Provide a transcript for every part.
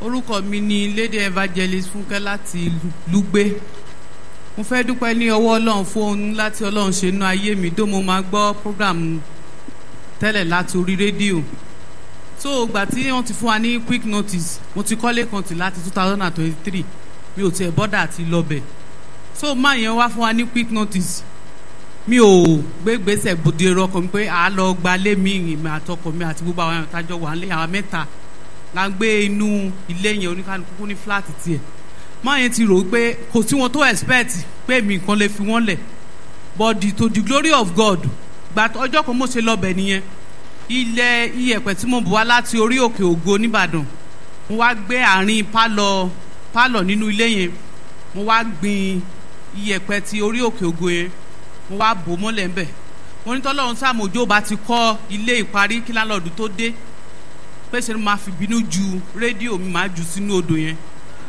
orúkọ mi ni lady evangelist fúnkẹ́ láti lùgbé mo fẹ́ dúpẹ́ ní ọwọ́ ọlọ́run fún ohun láti ọlọ́run ṣe inú ayé mi dó mo máa gbọ́ program tẹ́lẹ̀ láti orí rédíò so ìgbà tí wọ́n ti fún wa ní quick notice mo ti kọ́lé kan tì láti two thousand and twenty-three mi ò tiẹ̀ bọ́dà àti lọ́bẹ̀ so máa yẹn wá fún wa ní quick notice mi ò gbé gbèsè bòde ọkọ mi pé à á lọ gbalé mi ìrìn àtọkọ mi àti gbogbo àwọn àtàjọ wà nílé àwọn mẹ́ta la ń gbé inú ilé yẹn oníkálukú ní fúláàtì tiẹ̀ máa yẹn ti rò pé kò sí wọn tó expect pé mi nǹkan lè fi wọ́n lẹ̀ but the, to the glory of God gba ọjọ́ kan mo ṣe lọ́bẹ̀ nìyẹn ilẹ̀ iyẹ̀pẹ̀ tí mo bù wá láti orí òkè ògo nìbàdàn mo wá gbé àárín pálọ̀ pálọ̀ nínú ilé yẹn mo wá gbin iyẹ̀pẹ̀ ti orí òkè ògo yẹn mo wá bò mọ́lẹ̀ ńbẹ̀ mo ní tọ́lọ́run sàmójó bá ti kọ́ ilé ìparí kí lálọ́ọ̀dù tó dé pé ṣe ni máa fi bínú ju rédíò mi máa jù sínú odò yẹn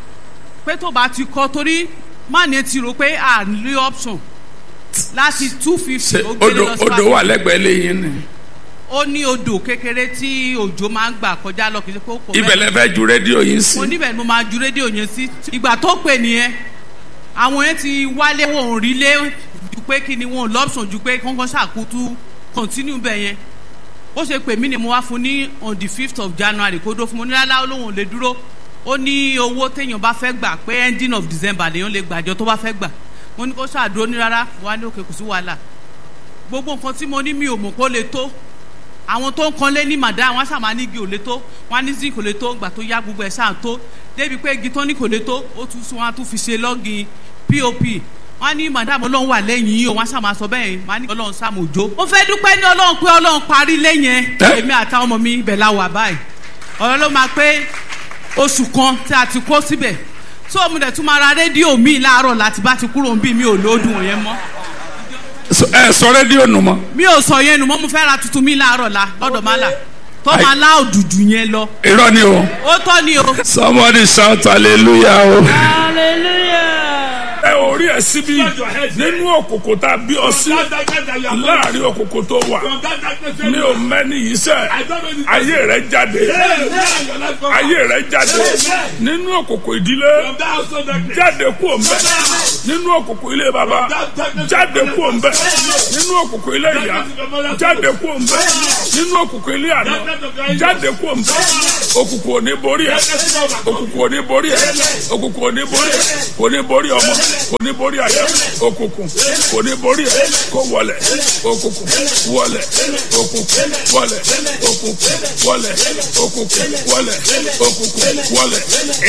pé tó bá ti kọ́ torí má ní ti rò pé à ń rí option láti two fifty ṣe ó gbélé odò lọ odò síwájú wà lẹ́gbẹ̀ẹ́ lẹ́yìn ni ó ní odò kékeré tí òjò máa ń gbà kọjá lọ kì í ṣe pé ó pọ̀ ibẹ̀ lẹ fẹ́ ju rédíò yìí sí mo níbẹ̀ ni mo máa ju rédíò yẹn sí ìgbà tó pè nìyẹn àwọn yẹn ti wálé wọn ò rí lé ju pé kí ni wọn ò lọ́pṣọ̀n ju pé kọ́ńkọ́ ṣàkótú continue bẹ́ẹ̀ yẹn ó ṣe pè mí ni mo wá fún ní on the fifth of january kó dó fún mo ní lálá olóhùn ò lè dúró ó ní owó téèyàn bá fẹ́ gbà pé ending of december lèèyàn lè gbàjọ tó bá fẹ́ gbà mo ní kó ṣàdúró ní rárá wà ní òkè kò sí wàhálà gbogbo nǹkan tí mo ní mi ò mọ̀ kó lè tó àwọn tó ń kanlé ní màdá wọn ṣàmà ní igi ò lè tó wọn ní zinc kò lè tó gbà tó yá gbogbo ẹ̀ ṣáà tó débi pé igi tó ní kò lè tó ó tún sún wọn á tún fi ṣe lọ́gìn pop wọn ní madam ọlọ́run wà lẹ́yìn yìí o wọn ṣàmà sọ bẹ́ẹ̀ wọn ní ọlọ́run ṣàmójó. mo fẹ́ dúpẹ́ ní ọlọ́run pé ọlọ́run parí lẹ́yìn Ẹ́. èmi àtàwọn ọmọ mi ibẹ̀ la wà báyìí ọ̀rọ̀ ló máa pé oṣù kan tí a ti kó síbẹ̀ tó mo dẹ̀ tún máa ra rédíò mi láàárọ̀ láti bá ti kúrò ń bí mi ò lóòdùn yẹn mọ́ So- ẹ sọ rédíò nù mọ́ mi ò sọ yẹn nù mọ́ mo fẹ́ ra tuntun mi láàárọ̀ la lọ́dọ̀ má là tó Ai. máa lá òdùdù yẹn lọ irọ́ ni o ó tọ́ ni o. somebody shout hallelujah o. Hallelujah. ẹ ò rí ẹ síbí nínú òkòkò tá a bí ọ sí láàrin òkòkò tó wà mi ò mẹ́ni yìí sẹ́ ayé rẹ jáde ayé rẹ jáde nínú òkòkò ìdílé jáde kú òǹbẹ nínú òkòkò ilé baba jáde kú òǹbẹ nínú òkòkò ilé ìyá jáde kú òǹbẹ nínú òkòkò ilé àná jáde kú òǹbẹ òkùnkùn ò ní borí ẹ òkùnkùn ò ní borí ẹ òkùnkùn ò ní borí ẹ kò ní borí ọmọ kò ní borí àyà òkùnkùn kò ní borí ẹ kó wọlẹ òkùnkùn wọlẹ òkùnkùn wọlẹ òkùnkùn wọlẹ òkùnkùn wọlẹ òkùnkùn wọlẹ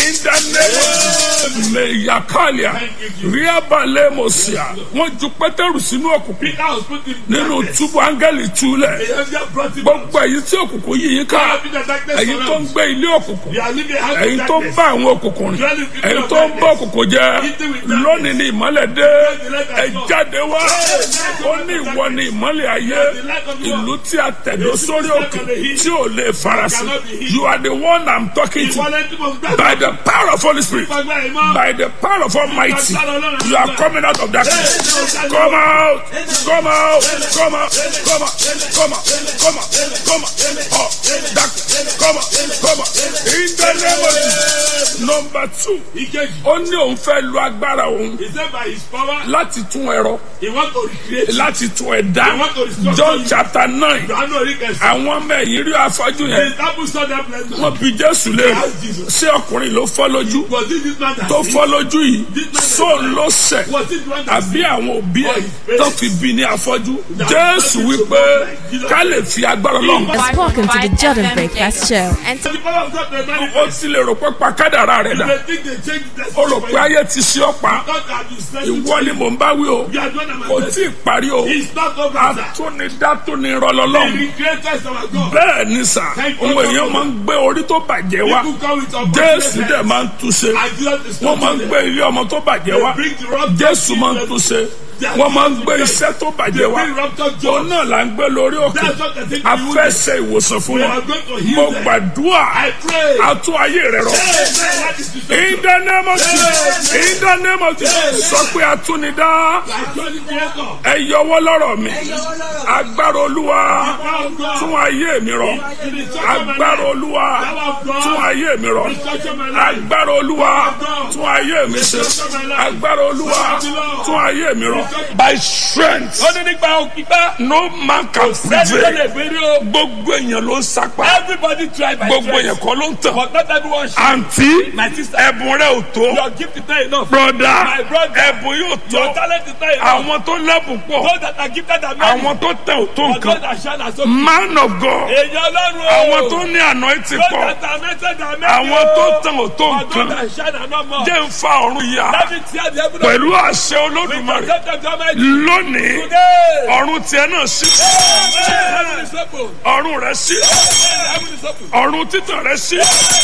ìdánilẹ yakalia ríabalẹ mọsíà wọn ju pétérù sínú òkùnkùn nínú túbú áńgẹ́lì túlẹ̀ gbogbo èyí tí òkùnkùn yìí yín ká èyí tó ń gbé ilé òkùnkùn èyí tó ń bá àwọn òkùnkùn rìn èyí tó ń bá òkùnkùn jẹ lónìí ni ìmọ́lẹ̀ dé ẹ jáde wá ó ní ìwọ ni ìmọ́lẹ̀ ayé ìlú tí a tẹ̀dó sórí òkè tí ò lè farasin you are the one i'm talking to by the power of holy spirit by the power of almighty you are coming out of darkness come out come out come out come out come out come out come out oh darkness come out come out in the name of jesus number two ó ní òun fẹ́ lu agbára òun He said by his power, láti tún ẹ̀rọ he want to recreate. láti tún ẹ̀dá john chapter nine Johannu Orikẹsì. àwọn ọmọ ẹ̀yìn rí afọ́jú The yẹn disciples saw that blessing. wọ́n bi jésù léèrè ṣé ọkùnrin ló fọ́ lójú Was it this man that tó sinned? fọ́ lójú yìí sóun ló ṣẹ̀ Was it the one that àbí sinned? àwọn òbí ẹ̀ tó fi bí ní afọ́jú jésù wípé ká lè fi agbára lọ́hùn. has spoken to the Jordan Breakfast Show. And The power of God may manifest. ó ti lè rò pé pa kádàrá rẹ̀ dà They think they change the ó rò pé ayé ti ṣe ọ́ pa God has been sent ìwọ ni mò ń bá wí o You are the one that kò manifest. tí ì parí o It's not over, sir. atúnidá tó ni The rọlọ́lọ́hùn recreator is our God. bẹ́ẹ̀ ni sà ohun èèyàn máa ń gbé orí tó bàjẹ́ wá People come with jésù dẹ̀ unfortunate máa ń túnṣe And Jesus is wọ́n máa ń not gbé ilé ọmọ tó bàjẹ́ wá They bring the rock jésù máa ń túnṣe wọ́n máa ń gbé iṣẹ́ tó bàjẹ́ wá Bring ruptured òun jaws. náà là ń gbé lórí òkè That's what I think a you fẹ́ will ṣe ìwòsàn fún We wọn are going to heal mo them. gbàdúrà I pray. a tún ayé rẹ rọ Amen. That is the in the name of Jesus in the name of Jesus sọ pé atúnidá Actually, creator. ẹ yọwọ́ lọ́rọ̀ mi agbára olúwa tún ayé mi rọ agbára olúwa tún ayé mi rọ agbára olúwa tún ayé mi ṣe agbára olúwa tún ayé mi rọ. by strength Ó ní nípa òkìpá. no man can Sẹ́ni tó lè prevail fèrè o. gbogbo èèyàn ló ń sapá Everybody try by gbogbo strength. èèyàn kọ́ ló ń tàn But not everyone should. àǹtí My sister. ẹ̀bùn rẹ̀ ò tó Your gift is not enough. broda My brother. ẹ̀bùn yóò Your tó talent is not enough. àwọn tó lẹ́bùn pọ̀ Those that are gifted are many. àwọn tó tẹ̀ ò tó But those nǹkan that shine are so few. man of God Èèyàn Ọlọ́run o. àwọn tó ní anointing Those pọ̀ that are anointed are many àwọn o. tó tẹ̀ ò tó But those nǹkan that shine are not more. jẹ́ ń fa ọ̀run yá Let me tear the heaven pẹ̀lú àṣẹ We olódùmarè protect them to Almighty. lónìí Today. ọ̀run tiẹ̀ náà sí Heaven is open. ọ̀run rẹ̀ sí Heaven is open. ọ̀run títàn rẹ̀ sí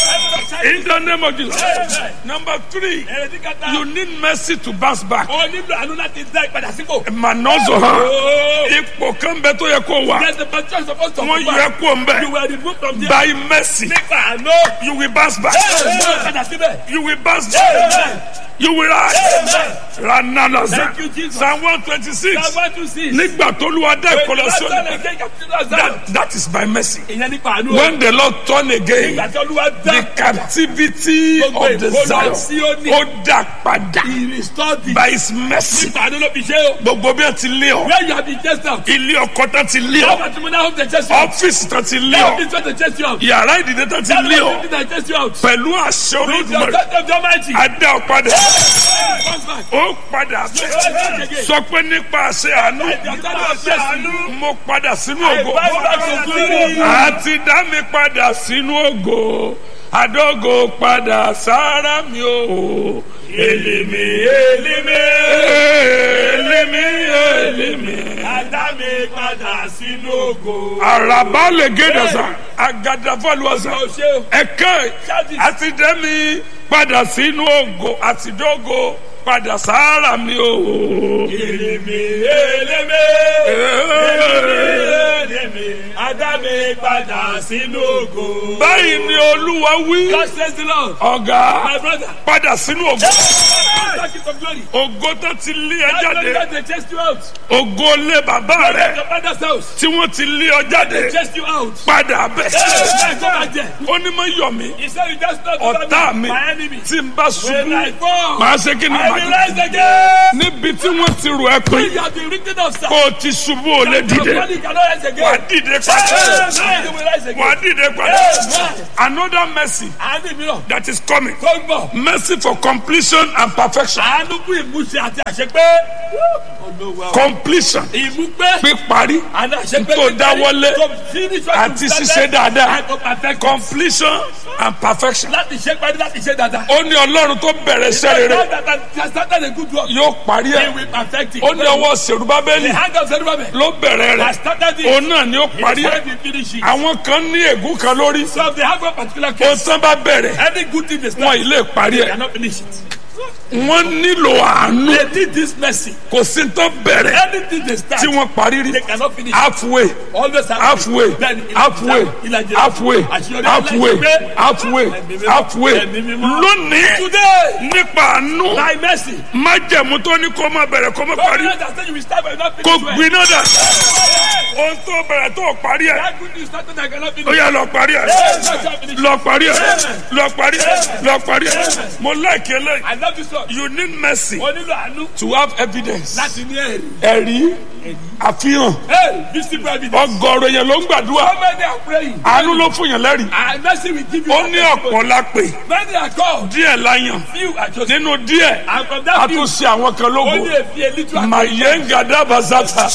in the name of Jesus number three Èrèdí kẹta. you need mercy to bounce back O nílò àánú láti dá ìpadà sípò. manozo ha Oh. ipò kan bẹ tó yẹ kó wà There's the position supposed to wọ́n occupy. yẹ kó ń bẹ You were removed from there. by mercy Nípa àánú. you will bounce back Ẹ padà síbẹ̀. you will bounce back you will rise ranalaza Thank you, Jesus. psalm one twenty six Psalm one two six. nígbà tó lu adá ìkọlọ sí Ìgbà ọ̀nà tó lè capture that that is by mercy Ìyẹn nípa àánú. o. when the lord turn again Ìgbà tí Olúwa dá the captivity Gbogbo of the ìkólọ Zion sí Óní. ó dà padà He restored the. by his mercy Nípa àánú ló fi ṣe o. gbogbo bí wọn ti lé ọ Where you have been chased out. ilé ọkọ tán ti lé How ọ much money have they chased you out? ọfíìsì tán ti lé How ọ much money they chased you out? yàrá ìdílé tán ti How lé much ọ money they chased you out? pẹ̀lú àṣẹ With your olódùmarè touch of the Almighty. adá ọ padà Comes back. ó padà bẹ sọ pé nípa àṣẹ àánú Your touch of àánú. mo padà sínú I ògo bow back to glory. àti dá mi padà sínú ògo àdógò padà sára mi o èlìmí èlìmí èlìmí èlìmí. Adá mi padà sínú ògo. àràbá lè gédè sá àgàdàfọ́lùwọ̀sà Ó ṣe o. ẹ̀kẹ́ àti dá mi padà sínú ògo àti dógò padà sára mi o. Èlémé, èlémé, èlémé, Adá mi padà sínú ògo. báyìí ni olúwa wí God says the Lord. ọ̀gá My brother. padà sínú ògo Back into glory. ògo tó ti lé ẹ That's why jáde God they chased you out. ògo lé bàbá rẹ Your father's house. tí wọ́n ti lé ọ jáde Chased you out. padà bẹ̀. Hey, go back there. ó ní mọ yọ mí He said you just not ọ̀tá mi my enemy. tí n bá When I ṣubú fall, màá ṣe kí ni I màá will dé. rise again. níbi tí wọ́n ti rò ẹ́ pé When you have been written of sir. kó o ti ṣubú ò lè Your dìde body cannot rise wà á again. dìde padà Hey, you will rise wà á again. dìde padà Amen. another mercy Àánú mìíràn. that is coming Tó ń bọ̀. mercy for completion and perfection Àánú fún ìmúṣẹ àti àṣepé. Olúwa o. completion Ìmúpé. píparí Àná àṣepé. tó dáwọ́lé To finish what àti you started ṣiṣẹ́ dáadáa and to perfect it. completion and perfection Láti ṣe parí láti ṣe dáadáa. ó ní ọlọ́run tó bẹ̀rẹ̀ iṣẹ́ rere God that has started a good work. yóò parí He ẹ̀ will perfect it. ó ní ọwọ́ sèrúbábẹ́lì The hand of Zerubbabel ló bẹ̀rẹ̀ rẹ̀ has started it. òun náà ni ó parí He ẹ̀ said he finish it. àwọn kan ní ègún kan lórí So if they have a particular ó case, tán bá bẹ̀rẹ̀ any good thing they wọn start, ì lè parí they ẹ̀ cannot finish it. wọ́n nílò àánú They did this mercy. kò sí tán bẹ̀rẹ̀ Anything they start, tí wọ́n parí rí they cannot finish. halfway Always have halfway Then ìlàjì- halfway ìlàjì- halfway àṣeyọrí halfway aláìṣepé. halfway Ẹ̀mí mímọ́. halfway Ẹ̀mí mímọ́. lónìí Today, nípa àánú by mercy, májẹ̀mú tó ní kó má bẹ̀rẹ̀ kó má God parí will understand you will start but not kó finish well. gbiná dà ohun tó bẹ̀rẹ̀ tó parí ẹ̀ That good news started I cannot ó finish. yá lọ parí ẹ̀ lọ parí ẹ̀ lọ parí ẹ̀ lọ parí ẹ̀ mo láìkí eléyìí I love you so. you need mercy O nílò àánú to have evidence láti ní ẹ̀rí. ẹ̀rí àfihàn Hey, visible evidence. ọgọ́rùn yẹn ló ń gbàdúrà How many are praying? àánú ló fún yàn lẹ́rìí And mercy will give you. ó ní ọ̀pọ̀ la pè Many are called. díẹ̀ la yàn Few are chosen. nínú díẹ̀ And from a that few, tún ṣe àwọn kan lógo only a few, a little are màyéǹgàdà bàzàtà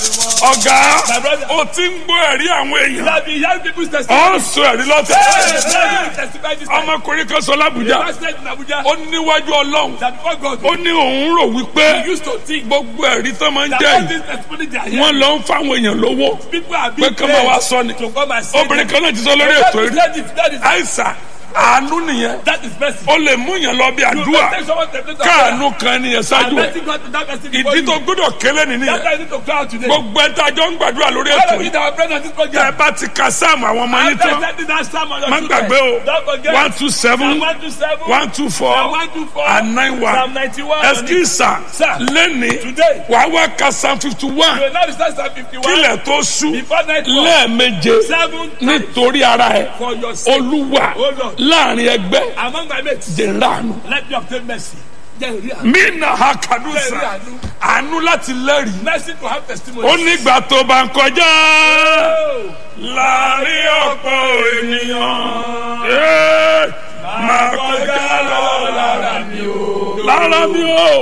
ọ̀gá My brother. ó ti ń gbọ́ ẹ̀rí àwọn èèyàn That the young people's testimony. ó ń sọ ẹ̀rí lọ́tẹ̀ Hey, hey, testify this time. ọmọkùnrin kan sọ lábùjá Pastor in Abuja. ó níwájú ọlọ́run That before God, ó ní òun rò wípé he used to think gbogbo ẹ̀rí tó máa ń that jẹ́ all yìí this testimony they are wọ́n hearing, lọ ń fáwọn èèyàn lówó people are pé being kí wọ́n máa wá paid sọ ni to come and say obìnrin them. kan náà ti sọ lórí That ètò is- rí that is- that is- àìsà àánú nìyẹn That is mercy. ó lè mú yẹn lọ bí You àdúrà can take someone to the place of káàánú kan nìyẹn prayer. ṣáájú And ẹ letting God to that person before ìdí you. tó gbọ́dọ̀ kélé That's nìyẹn why you need to cry out today. gbogbo ẹ̀ta jọ ń gbàdúrà lórí All ètò of you yìí that are praying on this tẹ program. bá ti ka sáàmù àwọn ọmọ yín After tán sending that psalm on your má children, gbàgbé o Don't forget. one two seven Psalm 127, one two four Psalm 124, and nine one Psalm 91. ẹsikísà Sir. lẹ́ni Today. wàá wá ka psalm fifty You one will not recite Psalm 51 kílẹ̀ tó sú before night fall. lẹ́ẹ̀meje Seven times nítorí ara ẹ̀ for your sake. olúwa Oh Lord. láàrin ẹgbẹ́ Among my mates, dèrànù let me obtain mercy. Jẹ́ ìrí àánú. mí nà ha Jẹ́ ìrí kàdúsà àánú. àánú láti lẹ́rìí Mercy to have testimony. ó nígbà tó bá ń kọjá Oh. láàrin ọ̀pọ̀ ènìyàn Ee, máa kọjá lọ lára mi o. lára mi o.